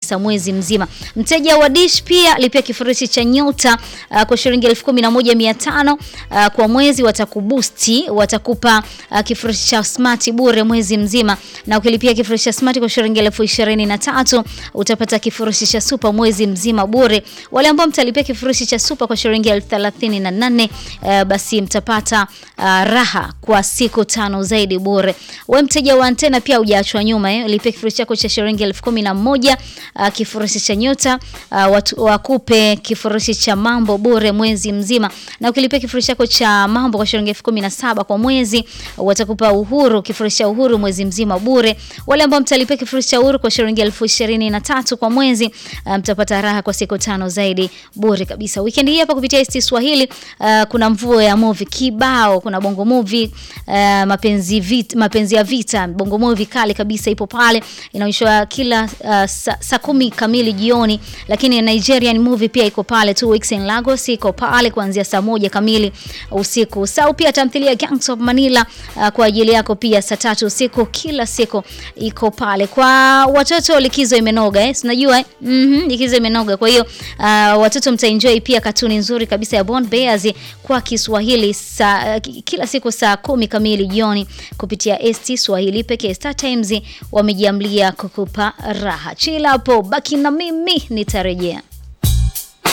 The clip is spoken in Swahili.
kabisa mwezi mzima. Mteja wa Dish pia lipia kifurushi cha nyota uh, kwa shilingi elfu kumi na moja mia tano uh, kwa mwezi watakubusti, watakupa uh, kifurushi cha smart bure mwezi mzima, na ukilipia kifurushi cha smart kwa shilingi elfu ishirini na tatu utapata kifurushi cha super mwezi mzima bure. Wale ambao mtalipia kifurushi cha super kwa shilingi elfu thelathini na nane uh, basi mtapata uh, raha kwa siku tano zaidi bure. We mteja wa antena pia hujaachwa nyuma eh. Lipia kifurushi chako cha shilingi elfu kumi na moja uh, kifurushi cha nyota uh, watu, wakupe kifurushi cha mambo bure mwezi mzima, na ukilipia kifurushi chako cha mambo kwa shilingi elfu kumi na saba kwa mwezi uh, watakupa uhuru kifurushi cha uhuru mwezi mzima bure. Wale ambao mtalipia kifurushi cha uhuru kwa shilingi elfu ishirini na tatu kwa mwezi uh, mtapata raha kwa siku tano zaidi bure kabisa. Weekend hii hapa kupitia ST Swahili uh, kuna mvuo ya movie kibao, kuna bongo movie uh, mapenzi vita, mapenzi ya vita, bongo movie kali kabisa ipo pale, inaonyeshwa kila uh, saa sa kumi kamili jioni, lakini Nigerian movie pia iko pale, two weeks in Lagos iko pale kuanzia saa moja kamili usiku. Sau pia tamthilia Gangs of Manila uh, kwa ajili yako pia saa tatu usiku kila siku iko pale. Kwa watoto likizo imenoga eh, unajua eh? mm -hmm, likizo imenoga. Kwa hiyo uh, watoto mtaenjoy pia katuni nzuri kabisa ya Bond Bears kwa Kiswahili saa, uh, kila siku saa kumi kamili jioni kupitia ST Swahili pekee. Star Times wamejiamlia kukupa raha. Chila hapo, baki na mimi nitarejea.